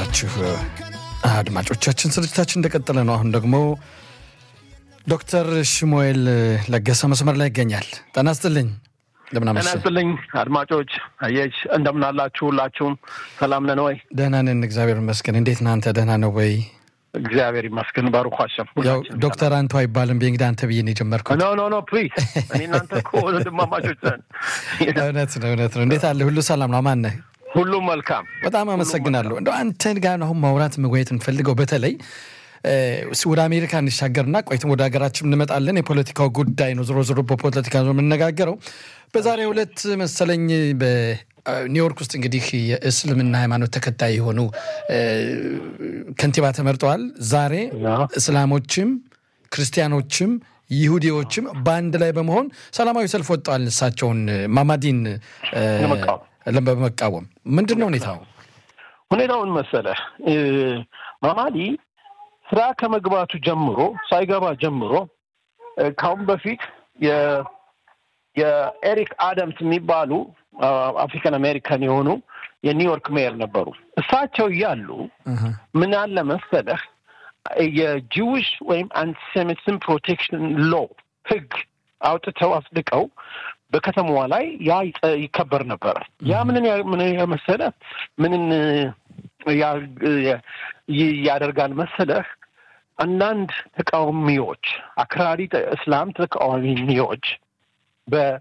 የተከበራችሁ አድማጮቻችን ስርጭታችን እንደቀጠለ ነው። አሁን ደግሞ ዶክተር ሽሙኤል ለገሰ መስመር ላይ ይገኛል። ጤና ይስጥልኝ። እንደምን ጤና አመሸህ? ይስጥልኝ አድማጮች፣ አየች እንደምን አላችሁ? ሁላችሁም ሰላም ነን ወይ? ደህና ነን፣ እግዚአብሔር ይመስገን። እንዴት ነህ አንተ? ደህና ነው ወይ? እግዚአብሔር ይመስገን። ባሩክ ሀሸም ያው ዶክተር አንቱ አይባልም እንግዲህ አንተ ብዬ ነው የጀመርኩት። ኖ ኖ ኖ ፕሊዝ፣ እኔ እናንተ እኮ ወንድማማቾች ነን። እውነት ነው፣ እውነት ነው። እንዴት አለ? ሁሉ ሰላም ነው? አማን ነህ? ሁሉም መልካም። በጣም አመሰግናለሁ። እንደው አንተን ጋር አሁን ማውራት መወየት እንፈልገው በተለይ እ፣ ወደ አሜሪካ እንሻገርና ቆይትም ወደ ሀገራችን እንመጣለን። የፖለቲካው ጉዳይ ነው። ዞሮ ዞሮ በፖለቲካ ነው የምንነጋገረው። በዛሬው ዕለት መሰለኝ በኒውዮርክ ውስጥ እንግዲህ የእስልምና ሃይማኖት ተከታይ የሆኑ እ፣ ከንቲባ ተመርጠዋል። ዛሬ እስላሞችም ክርስቲያኖችም ይሁዲዎችም በአንድ ላይ በመሆን ሰላማዊ ሰልፍ ወጥተዋል። እሳቸውን ማማዲን እ፣ ለመቃወም። በመቃወም ምንድን ነው ሁኔታው? ሁኔታውን መሰለህ እ፣ ማማዲ ስራ ከመግባቱ ጀምሮ ሳይገባ ጀምሮ እ፣ ካሁን በፊት የ- የኤሪክ አደምስ የሚባሉ አፍሪካን አሜሪካን የሆኑ የኒውዮርክ ሜየር ነበሩ። እሳቸው እያሉ እህ፣ ምን አለ መሰለህ የጂዊሽ ወይም አንቲሴሚቲዝም ፕሮቴክሽን ሎ ህግ አውጥተው አጽድቀው በከተማዋ ላይ ያ ይጠ- ይከበር ነበረ። ያ ምንን ያ- ምን መሰለ ምንን ያ- ይ- ያደርጋል መሰለህ አንዳንድ ተቃዋሚዎች አክራሪ ተ- እስላም ተቃዋሚዎች በ-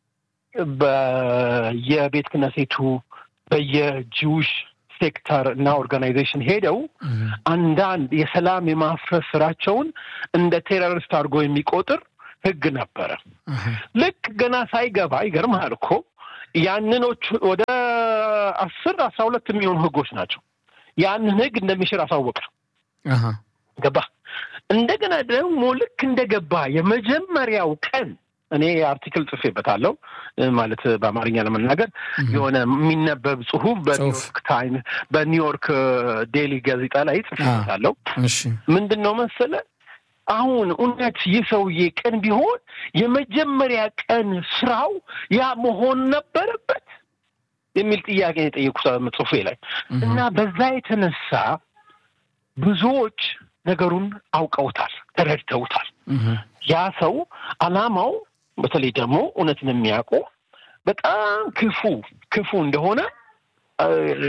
በየቤተ ክህነቱ በየጂውሽ ሴክተር እና ኦርጋናይዜሽን ሄደው እህ፣ አንዳንድ የሰላም የማፍረስ ስራቸውን እንደ ቴሮሪስት አድርጎ የሚቆጥር ህግ ነበረ። እህ፣ ልክ ገና ሳይገባ ይገርምሃል እኮ ያንኖች ወደ አስር አስራ ሁለት የሚሆኑ ህጎች ናቸው። ያንን ህግ እንደሚሽር አሳወቀ። እህ፣ ገባ እንደገና ደግሞ ልክ እንደገባ የመጀመሪያው ቀን እኔ አርቲክል ጽፌበታለሁ እ፣ ማለት በአማርኛ ለመናገር የሆነ የሚነበብ ጽሁፍ በኒውዮርክ ታይም በኒውዮርክ ዴሊ ጋዜጣ ላይ ጽፌበታለሁ። እሺ ምንድን ነው መሰለ አሁን እውነት ይህ ሰውዬ ቀን ቢሆን የመጀመሪያ ቀን ስራው ያ መሆን ነበረበት የሚል ጥያቄ ነው የጠየቁት ጽሁፌ ላይ እና በዛ የተነሳ ብዙዎች ነገሩን አውቀውታል፣ ተረድተውታል። እህ፣ ያ ሰው አላማው በተለይ ደግሞ እውነትን የሚያውቁ በጣም ክፉ ክፉ እንደሆነ እ፣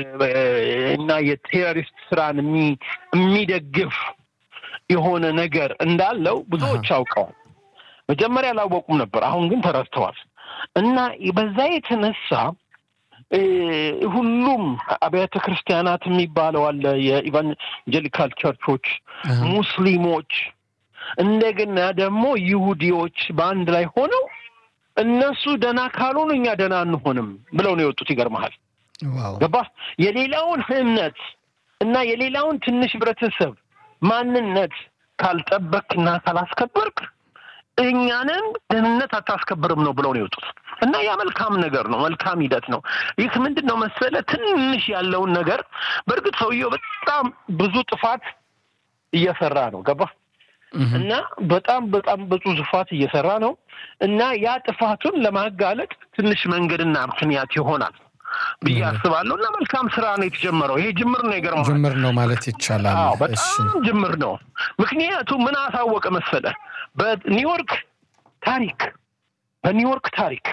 እና የቴሮሪስት ስራን የሚ- የሚደግፍ የሆነ ነገር እንዳለው ብዙዎች አውቀዋል። መጀመሪያ አላወቁም ነበር፣ አሁን ግን ተረድተዋል። እና በዛ የተነሳ እ፣ ሁሉም አብያተ ክርስቲያናት የሚባለው አለ የኢቫንጀሊካል ቸርቾች እህ፣ ሙስሊሞች እንደገና ደግሞ ይሁዲዎች በአንድ ላይ ሆነው እነሱ ደና ካልሆኑ እኛ ደና አንሆንም ብለው ነው የወጡት። ይገርመሃል። ዋው ገባህ? የሌላውን እምነት እና የሌላውን ትንሽ ህብረተሰብ ማንነት ካልጠበቅና ካላስከበርክ እኛንን ደህንነት አታስከብርም ነው ብለው ነው የወጡት። እና ያ መልካም ነገር ነው፣ መልካም ሂደት ነው። ይህ ምንድን ነው መሰለ ትንሽ ያለውን ነገር በእርግጥ ሰውየው በጣም ብዙ ጥፋት እየሰራ ነው። ገባህ? እህ፣ እና በጣም በጣም ብዙ ጥፋት እየሰራ ነው እና ያ ጥፋቱን ለማጋለጥ ትንሽ መንገድና ምክንያት ይሆናል ብዬ አስባለሁ። እና መልካም ስራ ነው የተጀመረው። ይሄ ጅምር ነው። ይገርማል። ጅምር ነው ማለት ይቻላል። አዎ እሺ በጣም ጅምር ነው። ምክንያቱም ምን አሳወቀ መሰለ በኒውዮርክ ታሪክ በኒውዮርክ ታሪክ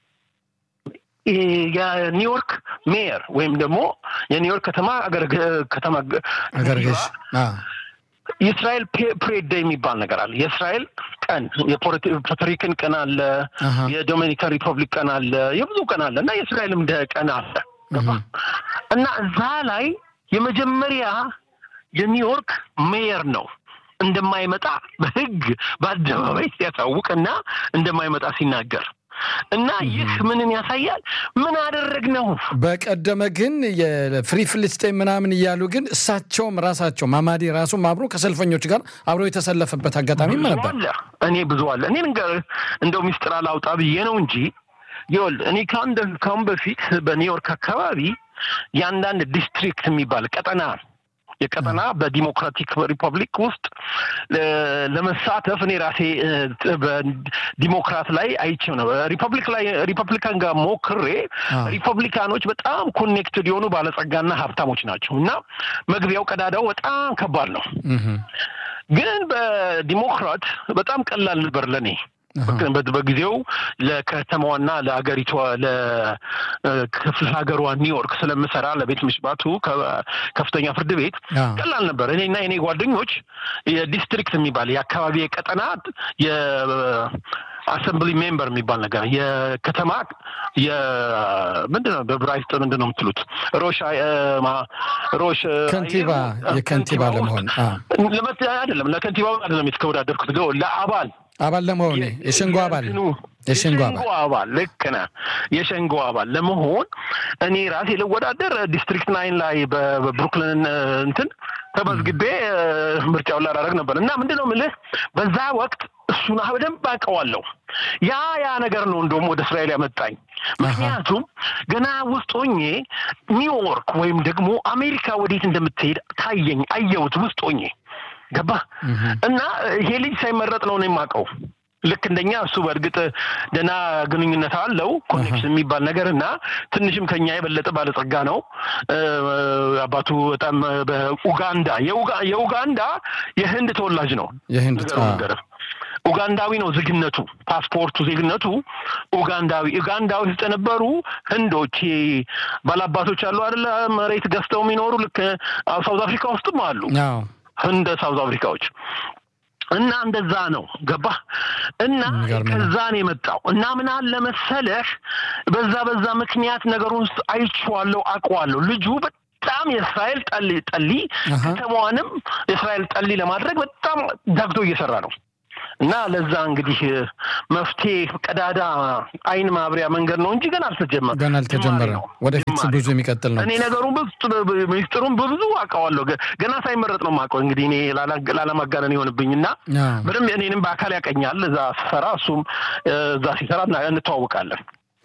ይሄ የኒውዮርክ ሜየር ወይም ደግሞ የኒውዮርክ ከተማ አገረ ከተማ አገር ገዥ አ፣ የእስራኤል ፕሬድ ዴይ የሚባል ነገር አለ። የእስራኤል ቀን የፖርቶሪክን ቀን አለ፣ አሃ፣ የዶሚኒካን ሪፐብሊክ ቀን አለ፣ የብዙ ቀን አለ እና የእስራኤልም ደ ቀን አለ እህ፣ እና እዛ ላይ የመጀመሪያ የኒውዮርክ ሜየር ነው እንደማይመጣ በሕግ በአደባባይ ሲያሳውቅና እንደማይመጣ ሲናገር እና ይህ ምንን ያሳያል? ምን አደረግ ነው በቀደመ ግን የፍሪ ፍልስጤም ምናምን እያሉ ግን እሳቸውም ራሳቸው ማማዲ ራሱም አብሮ ከሰልፈኞች ጋር አብሮ የተሰለፈበት አጋጣሚም ነበር። አለ እኔ ብዙ አለ እኔ ንገር እንደው ሚስጥር አላውጣ ብዬ ነው እንጂ ይኸውልህ እኔ ካሁን ካሁን በፊት በኒውዮርክ አካባቢ የአንዳንድ ዲስትሪክት የሚባል ቀጠና የቀጠና በዲሞክራቲክ ሪፐብሊክ ውስጥ ለመሳተፍ እኔ ራሴ በዲሞክራት ላይ አይቼው ነው። ሪፐብሊክ ላይ ሪፐብሊካን ጋር ሞክሬ ሪፐብሊካኖች በጣም ኮኔክትድ የሆኑ ባለጸጋና ሀብታሞች ናቸው እና መግቢያው ቀዳዳው በጣም ከባድ ነው። ግን በዲሞክራት በጣም ቀላል ነበር ለእኔ በጊዜው ለከተማዋና ለአገሪቷ ለክፍለ ሀገሯ ኒውዮርክ ስለምሰራ ለቤት ምሽባቱ ከፍተኛ ፍርድ ቤት ቀላል ነበር። እኔና የኔ ጓደኞች የዲስትሪክት የሚባል የአካባቢ የቀጠና አሰምብሊ ሜምበር የሚባል ነገር የከተማ ምንድን ነው በብራይስጥ ምንድን ነው የምትሉት ሮሽ ሮሽ ከንቲባ የከንቲባ ለመሆን አይደለም ለከንቲባ አይደለም የተወዳደርኩት ለአባል አባል ለመሆን የሸንጎ አባል የሸንጎ አባል ልክ ነህ። የሸንጎ አባል ለመሆን እኔ ራሴ ልወዳደር ዲስትሪክት ናይን ላይ በብሩክሊን እንትን ተመዝግቤ ምርጫውን ላደርግ ነበር እና ምንድን ነው የምልህ በዛ ወቅት እሱን በደንብ አውቀዋለሁ። ያ ያ ነገር ነው እንደውም ወደ እስራኤል ያመጣኝ። ምክንያቱም ገና ውስጥ ሆኜ ኒውዮርክ ወይም ደግሞ አሜሪካ ወዴት እንደምትሄድ ታየኝ፣ አየሁት ውስጥ ሆኜ ገባ እና ይሄ ልጅ ሳይመረጥ ነው ነው የማውቀው። ልክ እንደኛ እሱ በእርግጥ ደህና ግንኙነት አለው ኮኔክሽን የሚባል ነገር እና ትንሽም ከኛ የበለጠ ባለጸጋ ነው። አባቱ በጣም በኡጋንዳ የኡጋንዳ የህንድ ተወላጅ ነው። የህንድ ኡጋንዳዊ ነው ዜግነቱ፣ ፓስፖርቱ ዜግነቱ ኡጋንዳዊ። ኡጋንዳ ውስጥ የነበሩ ህንዶች ባላባቶች አሉ አይደለ? መሬት ገዝተው የሚኖሩ ልክ ሳውዝ አፍሪካ ውስጥም አሉ ህንድ ሳውዝ አፍሪካዎች እና እንደዛ ነው ገባ እና ከዛ ነው የመጣው እና ምን አለ መሰለህ በዛ በዛ ምክንያት ነገሩን አይቼዋለሁ አውቀዋለሁ ልጁ በጣም የእስራኤል ጠሊ ጠሊ ከተማዋንም የእስራኤል ጠሊ ለማድረግ በጣም ዳግቶ እየሰራ ነው እና ለዛ እንግዲህ መፍትሄ ቀዳዳ አይን ማብሪያ መንገድ ነው እንጂ ገና አልተጀመረ ገና አልተጀመረ ወደፊት ብዙ የሚቀጥል ነው። እኔ ነገሩን ሚስጥሩን በብዙ አውቀዋለሁ። ገና ሳይመረጥ ነው የማውቀው። እንግዲህ እኔ ላለማጋነን ይሆንብኝና በደንብ እኔንም በአካል ያቀኛል። እዛ ስሰራ እሱም እዛ ሲሰራ እንተዋወቃለን።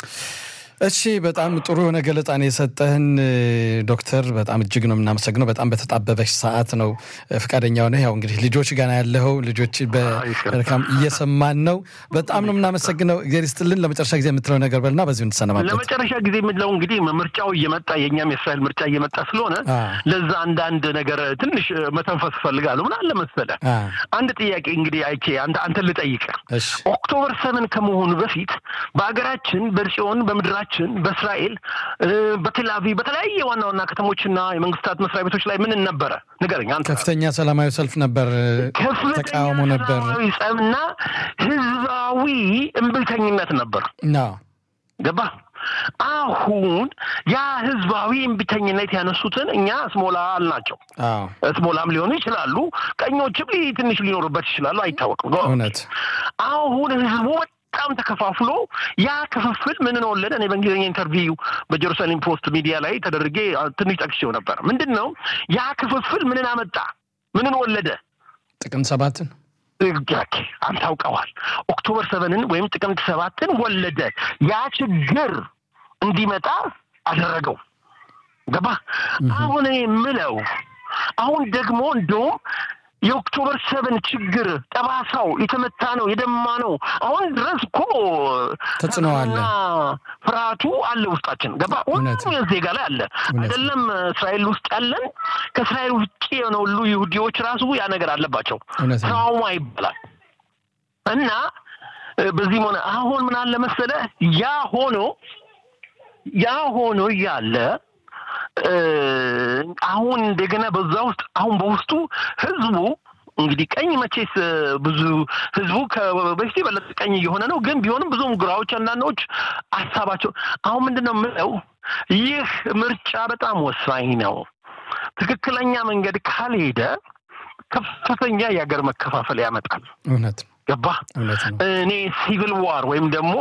እሺ በጣም ጥሩ የሆነ ገለጻን የሰጠህን ዶክተር፣ በጣም እጅግ ነው የምናመሰግነው። በጣም በተጣበበች ሰዓት ነው ፈቃደኛ ሆነ። ያው እንግዲህ ልጆች ጋና ያለኸው ልጆች በርካም እየሰማን ነው። በጣም ነው የምናመሰግነው። እግዚአብሔር ይስጥልን። ለመጨረሻ ጊዜ የምትለው ነገር በልና በዚሁ እንሰነባበት። ለመጨረሻ ጊዜ የምለው እንግዲህ ምርጫው እየመጣ የእኛም የእስራኤል ምርጫ እየመጣ ስለሆነ ለዛ አንዳንድ ነገር ትንሽ መተንፈስ እፈልጋለሁ። ምን አለ መሰለህ አንድ ጥያቄ እንግዲህ አይቼ አንተን ልጠይቅህ። ኦክቶበር ሰቨን ከመሆኑ በፊት በሀገራችን በጽዮን በምድራችን ችን በእስራኤል በቴልአቪቭ በተለያየ ዋና ዋና ከተሞችና የመንግስታት መስሪያ ቤቶች ላይ ምን ነበረ? ንገረኝ አንተ። ከፍተኛ ሰላማዊ ሰልፍ ነበር፣ ተቃውሞ ነበር፣ ጸብና ህዝባዊ እምቢተኝነት ነበር። ገባ? አሁን ያ ህዝባዊ እምቢተኝነት ያነሱትን እኛ እስሞላ አልናቸው። እስሞላም ሊሆኑ ይችላሉ፣ ቀኞችም ትንሽ ሊኖሩበት ይችላሉ፣ አይታወቅም። እውነት አሁን ህዝቡ በጣም ተከፋፍሎ ያ ክፍፍል ምንን ወለደ? እኔ በእንግሊዝኛ ኢንተርቪው በጀሩሳሌም ፖስት ሚዲያ ላይ ተደርጌ ትንሽ ጠቅሼው ነበር። ምንድን ነው ያ ክፍፍል ምንን አመጣ? ምንን ወለደ? ጥቅምት ሰባትን አንተ አውቀዋል። ኦክቶበር ሰቨንን ወይም ጥቅምት ሰባትን ወለደ። ያ ችግር እንዲመጣ አደረገው። ገባ? አሁን እኔ የምለው አሁን ደግሞ እንደውም የኦክቶበር ሰቨን ችግር ጠባሳው የተመታ ነው የደማ ነው። አሁን ድረስ እኮ ተጽዕኖ አለ፣ ፍርሃቱ አለ ውስጣችን። ገባ ሁሉም ዜጋ ላይ አለ አይደለም። እስራኤል ውስጥ ያለን ከእስራኤል ውጭ የሆነ ሁሉ ይሁዲዎች ራሱ ያ ነገር አለባቸው። ትራውማ ይባላል እና በዚህም ሆነ አሁን ምን አለ መሰለ ያ ሆኖ ያ ሆኖ እያለ አሁን እንደገና በዛ ውስጥ አሁን በውስጡ ህዝቡ እንግዲህ ቀኝ መቼስ ብዙ ህዝቡ በፊት የበለጠ ቀኝ እየሆነ ነው። ግን ቢሆንም ብዙም ግራዎች አንዳንዶች ሀሳባቸው አሁን ምንድን ነው የምለው ይህ ምርጫ በጣም ወሳኝ ነው። ትክክለኛ መንገድ ካልሄደ ከፍተኛ የሀገር መከፋፈል ያመጣል። እውነት ገባ እኔ ሲቪል ዋር ወይም ደግሞ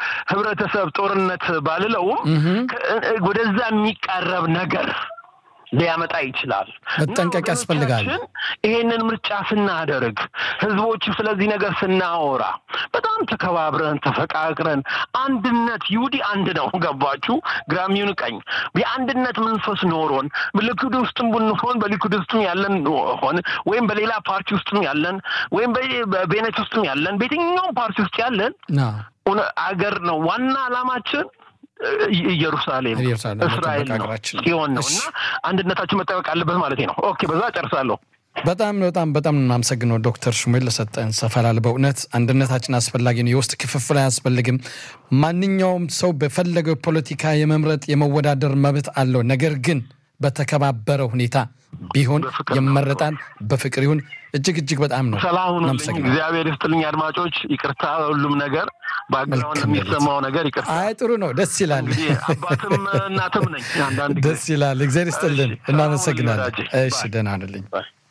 የህብረተሰብ ጦርነት ባልለውም ወደዛ የሚቃረብ ነገር ሊያመጣ ይችላል። መጠንቀቅ ያስፈልጋል። ይሄንን ምርጫ ስናደርግ ህዝቦቹ ስለዚህ ነገር ስናወራ በጣም ተከባብረን ተፈቃቅረን አንድነት ይሁዲ አንድ ነው። ገባችሁ? ግራሚውን ቀኝ የአንድነት መንፈስ ኖሮን በሊኩድ ውስጥም ብንሆን በሊኩድ ውስጥም ያለን ሆን ወይም በሌላ ፓርቲ ውስጥም ያለን ወይም በቤኔት ውስጥም ያለን በየትኛውም ፓርቲ ውስጥ ያለን አገር ነው ዋና ዓላማችን ኢየሩሳሌም እስራኤል ነው ሲሆን ነው እና አንድነታችን መጠበቅ አለበት ማለት ነው። ኦኬ፣ በዛ ጨርሳለሁ። በጣም በጣም በጣም እናመሰግነው ዶክተር ሹሜል ለሰጠን ሰፋ ላለ በእውነት አንድነታችን አስፈላጊ ነው። የውስጥ ክፍፍል አያስፈልግም። ማንኛውም ሰው በፈለገው ፖለቲካ የመምረጥ የመወዳደር መብት አለው። ነገር ግን በተከባበረ ሁኔታ ቢሆን ይመረጣል። በፍቅር ይሁን። እጅግ እጅግ በጣም ነው። ሰላም ሁኑልኝ። እግዚአብሔር ይስጥልኝ። አድማጮች ይቅርታ፣ ሁሉም ነገር ባግራውንድ የሚሰማው ነገር ይቅርታ። አይ ጥሩ ነው፣ ደስ ይላል። አባትም እናትም ነኝ አንዳንድ ደስ ይላል። እግዚአብሔር ይስጥልን። እናመሰግናለን። እሺ ደህና ነልኝ።